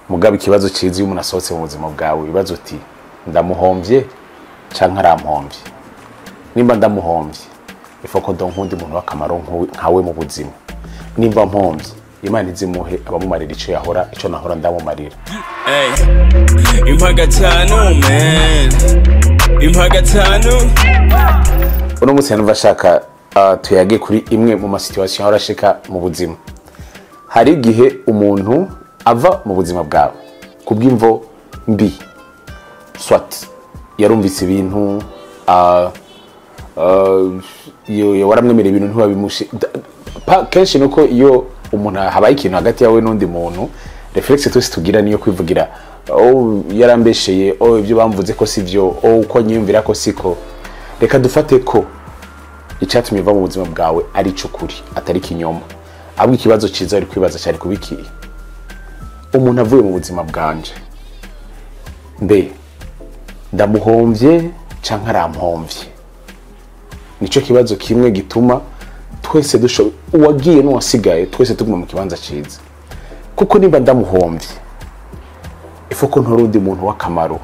mugabo ikibazo ciza iyo umuntu asohotse mu buzima bwawe wibaza uti ndamuhomvye canke arampombye nimba ndamuhomvye ifa ko ndonka undi muntu w'akamaro nkuwe- nkawe mu buzima nimba mpombye imana izimuhe abamumarira ico yahora ico nahora ndamumarira Ey, impa gatanu man impa gatanu uno munsi numva ashaka uh, tuyage kuri imwe mu masituwasiyo ahora ashika mu buzima hari igihe umuntu ava mu buzima bwawe kubw'imvo mbi swat yarumvise ibintu uh, uh, iyo- iyo waramwemerera ibintu ntiwabimushi da- pa- kenshi nuko iyo umuntu habaye ikintu hagati yawe n'undi muntu reflexe twese tugira niyo kwivugira oh yarambesheye oh ibyo bamvuze ko si byo oh uko nyiyumvira ko siko reka dufate ko icyatumye uva mu buzima bwawe ari cy'ukuri atari kinyoma ahubwo ikibazo cyiza ari kwibaza cyari kubikiye umuntu avuye mu buzima bwanje mbe ndamuhombye cyangwa arampombye nicyo kibazo kimwe gituma twese dushoboye uwagiye n'uwasigaye twese tuguma mu kibanza cyiza kuko niba ndamuhombye ifu ko ntori undi muntu w'akamaro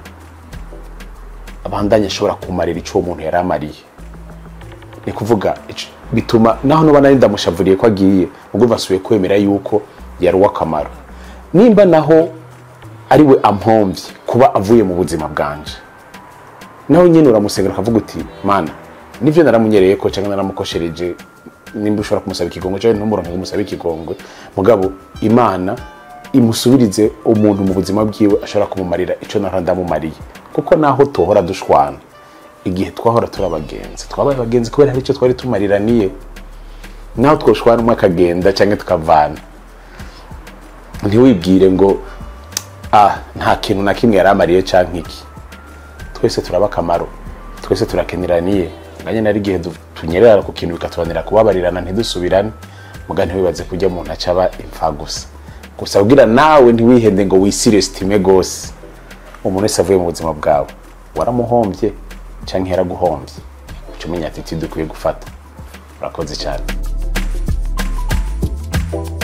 abandanya ashobora kumarira icyo uwo muntu yari amariye ni kuvuga ico- bituma naho nuba nari ndamushavuriye ko agiye ubwo basubiye kwemera yuko yari uw'akamaro nimba naho ari we ampombye kuba avuye mu buzima bwanje nawe nyine uramusengera ukavuga uti mana nibyo naramunyereye ko cyangwa naramukoshereje nimba ushobora kumusaba ikigongwe cyangwa ntumuronke ngo umusabe ikigongwe mugabo imana imusubirize umuntu mu buzima bwiwe ashobora kumumarira icyo nahora ndamumariye kuko naho tuhora dushwana igihe twahora turi abagenzi twabaye abagenzi kubera hari icyo twari tumariraniye naho twoshwana umwe akagenda cyangwa tukavana ntiwibwire ngo ah nta kintu na kimwe yari amariye cyangwa iki twese turaba akamaro twese turakeniraniye nganye nari igihe du- tunyerera ku kintu bikatubanira kubabarirana ntidusubirane muga ntiwibaze kujya mu ntaca aba impfa gusa gusa ubwira nawe ntiwihende ngo wisirestime gose umuntu wese avuye mu buzima bwawe waramuhombye cyangwa yaraguhombye uca umenya ati dukwiye gufata urakoze cyane